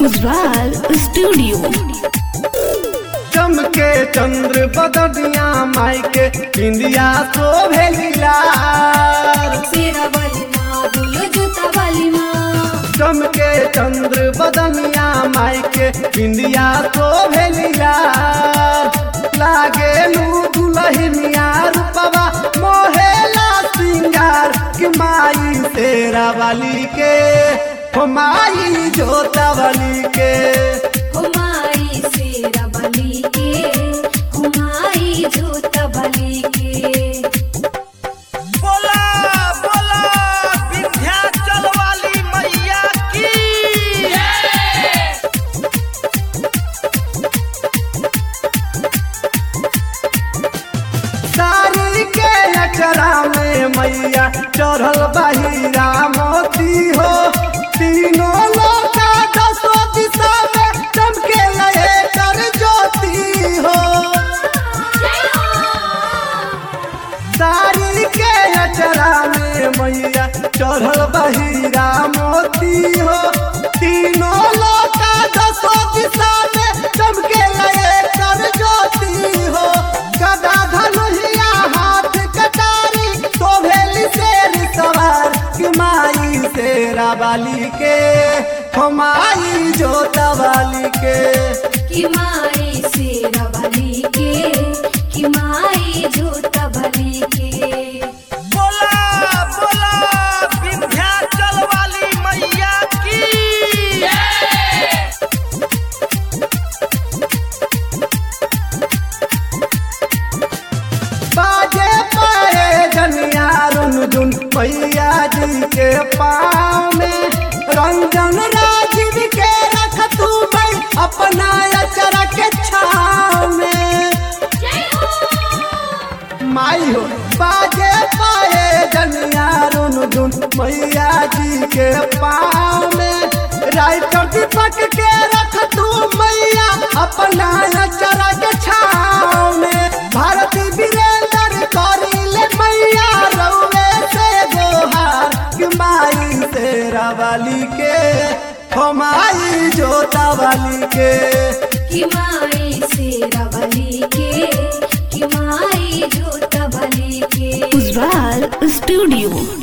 Ujjwal studio चमके चंद्र बदनिया माई के इंदिया तो भेलिलार शेरा वाली माँ बोलो जूता वाली माँ चमके चंद्र बदनिया माई के इंदिया तो भेलिलार लागे लू दुलहिनिया रूपवा मोहेला सिंगार कि माई तेरा वाली के हो माई जोता वाली के हुमाई शेरा वाली के हुमाई जूता वाली के बोला बोला विंध्याचल वाली मैया की साड़ी के अक्षरा में मैया चढ़ल बहिरा मोती हो तीनों लोका दसो दिशा में चमके लहे कर ज्योति हो साड़ी के अक्षरा में मैया चढ़ल बहिरा मोती हो तीनों लोका दसो दिशा में चमके लहे कर ज्योति हो गदा धनुहिया हाथ कटारी शोभेली शेर सवार कि माई शेरा बाली के हो माई जोता वाली के कि माई शेरा वाली के कि माई जूता वाली के बोला बोला विंध्याचल वाली मैया की बाजे पाए जनिया रुन जुन मैया जी के पाँव में रंजन राजीव के रख तू भाई अपना अचरा के छाव में माई हो बाजे पाए जनिया रुन जुन मैया जी के पाँव में राइटर दीपक के रख तू मैया अपना अचरा के छाव में भारती वीरेंद्र करिले मैया रउए से गोहार कि माई तेरा वाली के हो माई जोता वाली के कि माई शेरा वाली के कि माई जूता वाली के उज्वाल स्टूडियो